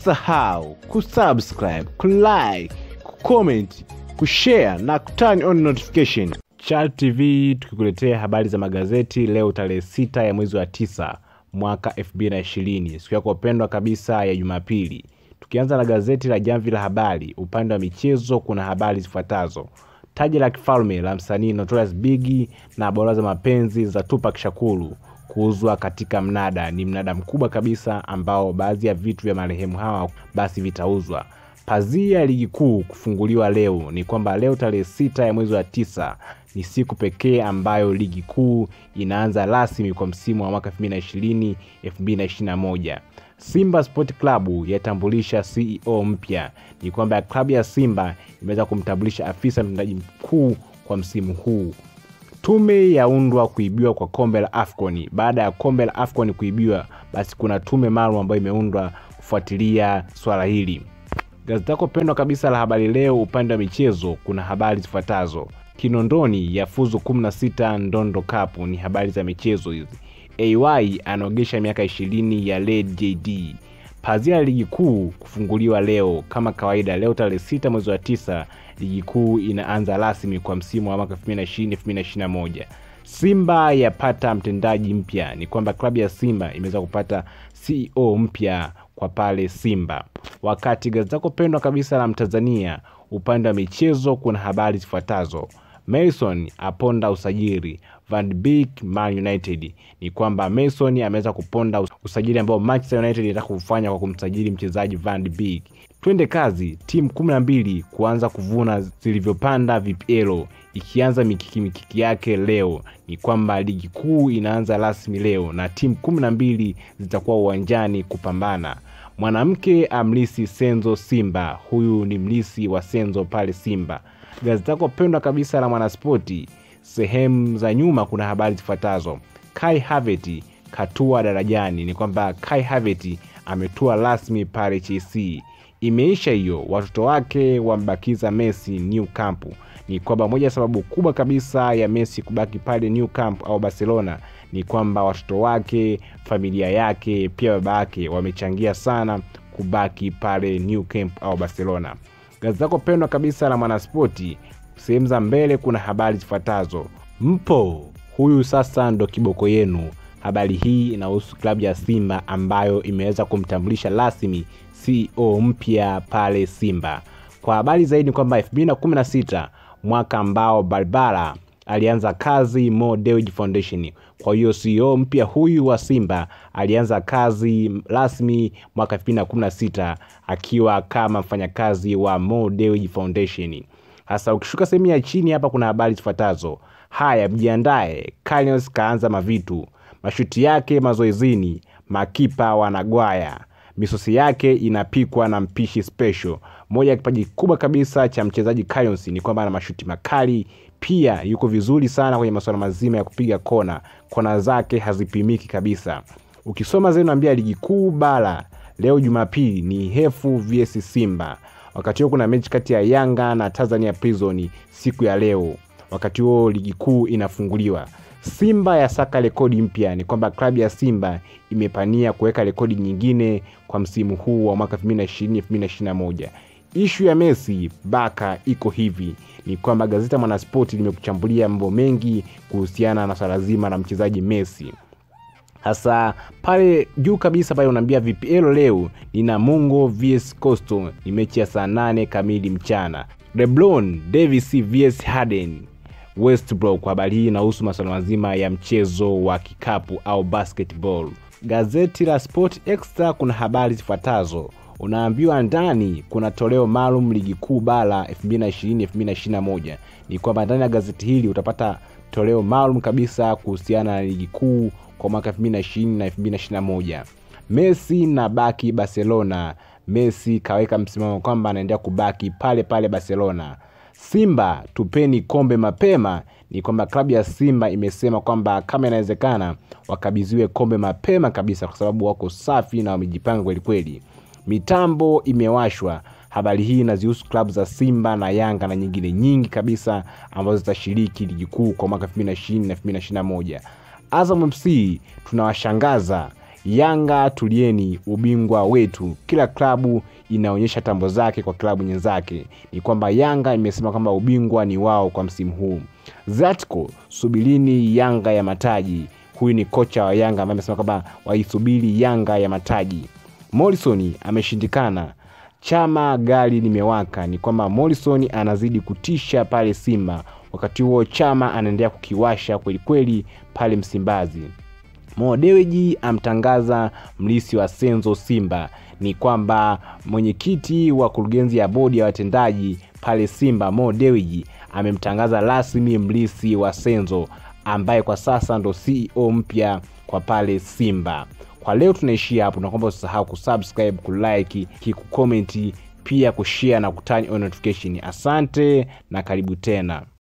usisahau kusubscribe kulike kucomment kushare na kuturn on notification Chal tv tukikuletea habari za magazeti leo tarehe sita ya mwezi wa tisa mwaka 2020 siku yako pendwa kabisa ya jumapili tukianza na gazeti la jamvi la habari upande wa michezo kuna habari zifuatazo taji la kifalme la msanii Notorious Big na bora za mapenzi za Tupac Shakur kuuzwa katika mnada. Ni mnada mkubwa kabisa ambao baadhi ya vitu vya marehemu hawa basi vitauzwa. Pazia ya ligi kuu kufunguliwa leo. Ni kwamba leo tarehe sita ya mwezi wa tisa ni siku pekee ambayo ligi kuu inaanza rasmi kwa msimu wa mwaka 2020 2021. Simba Sport Club yatambulisha CEO mpya. Ni kwamba klabu ya Simba imeweza kumtambulisha afisa mtendaji mkuu kwa msimu huu. Tume yaundwa kuibiwa kwa kombe la AFCON. Baada ya kombe la AFCON kuibiwa, basi kuna tume maalum ambayo imeundwa kufuatilia swala hili. Gazeti lako pendwa kabisa la Habari Leo upande wa michezo kuna habari zifuatazo: Kinondoni yafuzu 16 Ndondo Cup, ni habari za michezo hizi. AY anaogesha miaka 20 ya Led JD. Pazia ya ligi kuu kufunguliwa leo kama kawaida. Leo tarehe sita mwezi wa tisa ligi kuu inaanza rasmi kwa msimu wa mwaka 2020 2021. Simba yapata mtendaji mpya. Ni kwamba klabu ya Simba imeweza kupata CEO mpya kwa pale Simba. Wakati gazeti lako pendwa kabisa la Mtanzania upande wa michezo kuna habari zifuatazo: Mason aponda usajili Van Beek Man United. Ni kwamba Mason ameweza kuponda usajili ambao Manchester United inataka kufanya kwa kumsajili mchezaji Van Beek. Twende kazi, timu kumi na mbili kuanza kuvuna zilivyopanda VPL ikianza mikiki mikiki yake leo. Ni kwamba ligi kuu inaanza rasmi leo na timu kumi na mbili zitakuwa uwanjani kupambana. Mwanamke amlisi Senzo Simba, huyu ni mlisi wa Senzo pale Simba. Gazeti lako pendwa kabisa la Mwanaspoti sehemu za nyuma kuna habari zifuatazo: Kai Havertz katua darajani. Ni kwamba Kai Havertz ametua rasmi pale Chelsea. Imeisha hiyo, watoto wake wambakiza Messi New Camp. Ni kwamba moja ya sababu kubwa kabisa ya Messi kubaki pale New Camp au Barcelona ni kwamba watoto wake, familia yake, pia baba yake wamechangia sana kubaki pale New Camp au Barcelona. Gazeti lako pendwa kabisa la Mwanaspoti sehemu za mbele kuna habari zifuatazo: mpo huyu sasa ndo kiboko yenu. Habari hii inahusu klabu ya Simba ambayo imeweza kumtambulisha rasmi CEO mpya pale Simba. Kwa habari zaidi ni kwamba 2016 mwaka ambao Barbara alianza kazi Mo Dewji Foundation. Kwa hiyo CEO mpya huyu wa Simba alianza kazi rasmi mwaka 2016 akiwa kama mfanyakazi wa Mo Dewji Foundation. Hasa ukishuka sehemu ya chini hapa kuna habari zifuatazo: haya, mjiandae, Carius kaanza mavitu, mashuti yake mazoezini, makipa wanagwaya, misosi yake inapikwa na mpishi special. Moja ya kipaji kubwa kabisa cha mchezaji Carius ni kwamba ana mashuti makali, pia yuko vizuri sana kwenye masuala mazima ya kupiga kona, kona zake hazipimiki kabisa. Ukisoma zaidi naambia ligi kuu bara leo Jumapili ni Hefu vs Simba wakati huo kuna mechi kati ya Yanga na Tanzania Prison siku ya leo. Wakati huo ligi kuu inafunguliwa. Simba ya saka rekodi mpya. Ni kwamba klabu ya Simba imepania kuweka rekodi nyingine kwa msimu huu wa mwaka 2020 2021. Ishu ya Messi baka iko hivi, ni kwamba gazeti Mwanaspoti limekuchambulia mambo mengi kuhusiana na swala zima la mchezaji Messi hasa pale juu kabisa pale unaambia VPL leo ni Namungo vs Coastal, ni mechi ya saa nane kamili mchana. LeBron Davis vs Harden Westbrook. Kwa habari hii inahusu masuala mazima ya mchezo wa kikapu au basketball. Gazeti la Sport Extra kuna habari zifuatazo unaambiwa ndani kuna toleo maalum ligi kuu bara 2020 2021. Ni kwamba ndani ya gazeti hili utapata toleo maalum kabisa kuhusiana na ligi kuu kwa mwaka 2020 na 2021. Messi na baki Barcelona. Messi kaweka msimamo kwamba anaendelea kubaki pale pale Barcelona. Simba tupeni kombe mapema. Ni kwamba klabu ya Simba imesema kwamba kama inawezekana wakabidhiwe kombe mapema kabisa, kwa sababu wako safi na wamejipanga kwelikweli. Mitambo imewashwa. Habari hii inazihusu klabu za Simba na Yanga na nyingine nyingi kabisa ambazo zitashiriki ligi kuu kwa mwaka 2020 na 2021. Azam FC tunawashangaza Yanga tulieni, ubingwa wetu. Kila klabu inaonyesha tambo zake kwa klabu nyenzake. Ni kwamba Yanga imesema kwamba ubingwa ni wao kwa msimu huu. Zatko, subirini Yanga ya mataji. Huyu ni kocha wa Yanga ambaye amesema kwamba waisubiri Yanga ya mataji. Morrison ameshindikana. Chama gari limewaka. Ni kwamba Morrison anazidi kutisha pale Simba, wakati huo Chama anaendelea kukiwasha kwelikweli pale Msimbazi. Mo Dewji amtangaza mlisi wa Senzo Simba. Ni kwamba mwenyekiti wa kurugenzi ya bodi ya watendaji pale Simba, Mo Dewji amemtangaza rasmi mlisi wa Senzo ambaye kwa sasa ndo CEO mpya kwa pale Simba. Kwa leo tunaishia hapo, naomba usisahau kusubscribe, kulike, kucomment, pia kushare na kutani on notification. Asante na karibu tena.